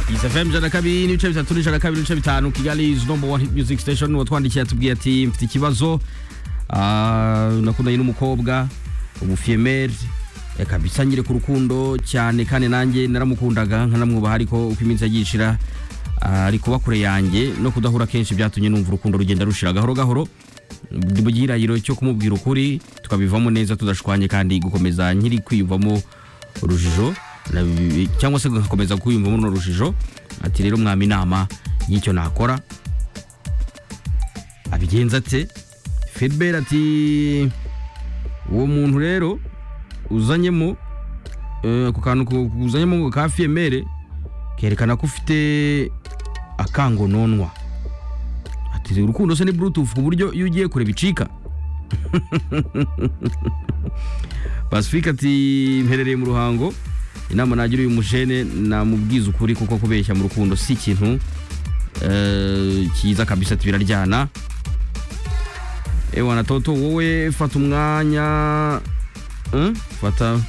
fm ijana na kabiri n'ibice bitatu n'ijana na kabiri n'ibice bitanu kigali is number one hit music station watwandikiye atubwiye ati mfite ikibazo ah, nakundanye n'umukobwa ubufiyemeri kabisa nyire ku rukundo cyane kandi nanjye naramukundaga nkanamwubaha ariko uko iminsi yagiye ishira ah, ari kuba kure yanjye no kudahura kenshi byatumye numva urukundo rugenda rushira gahoro gahoro mu gihirahiro cyo kumubwira ukuri tukabivamo neza tudashwanye kandi gukomeza nkiri kwiyumvamo urujijo nabi- cyangwa se ngakomeza kwiyumvamo runo rujijo ati rero mwami inama y'icyo nakora abigenza ate Filbert ati uwo muntu rero uzanyemo eh, ako kantu ku- ku- uzanyemo ka fiyemere kerekana ko ufite akangononwa ati urukundo se ni bluetooth ku buryo iyo ugiye kure bicika pacifique ati mperereye mu ruhango inama nagira uyu mujene namubwiza ukuri kuko kubeshya mu rukundo si ikintu eh, cyiza kabisa ati biraryana ewana toto wowe fata umwanya Hmm? fata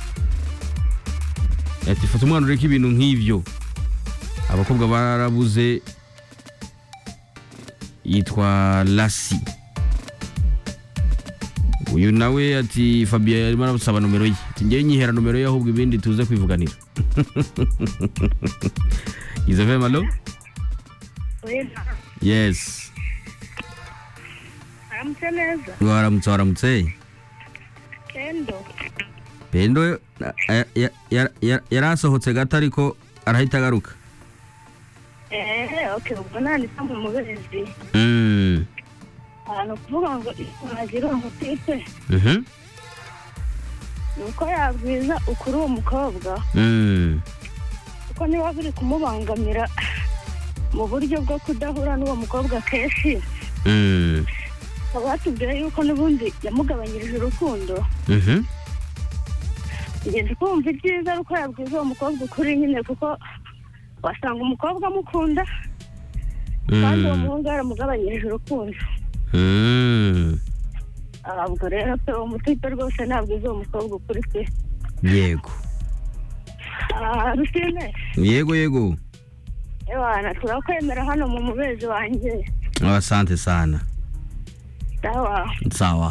ati fata umwana ureke ibintu nk'ibyo abakobwa barabuze yitwa lasi uyu nawe ati fabien arimo arasaba nomero ye ati ngewe nyihera nomero ye ahubwo ibindi tuze kwivuganira izave malo oya yes aramutse neza waramutse waramutse kendo pendo na- ya- ya- ya- ya- yari asohotse gato ariko arahita agaruka eee oke ubwo nanditse mu mubezi Mm. ahantu kuvuga ngo nagira uwo mutipe Mhm. ni uko yabwiza ukuri uwo mukobwa Mm. kuko niba biri kumubangamira mu buryo bwo kudahura n'uwo mukobwa kenshi Mm. akaba yatubwiye yuko n'ubundi yamugabanyirije urukundo Mhm. ngeze kumva ibyiza ari uko yabwiza uwo mukobwa ukuri nyine kuko wasanga umukobwa amukunda kandi uwo Mm. muhungu yaramugabanyirije urukundo Mm. ntabwo rero pe uwo mutipe rwose nabwiza uwo mukobwa ukuri pe yego Ah, rusine yego yego ewana turakwemera hano mu mubezi wanjye Ah, asante sana sawa sawa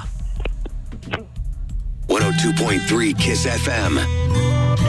102.3 Kiss FM.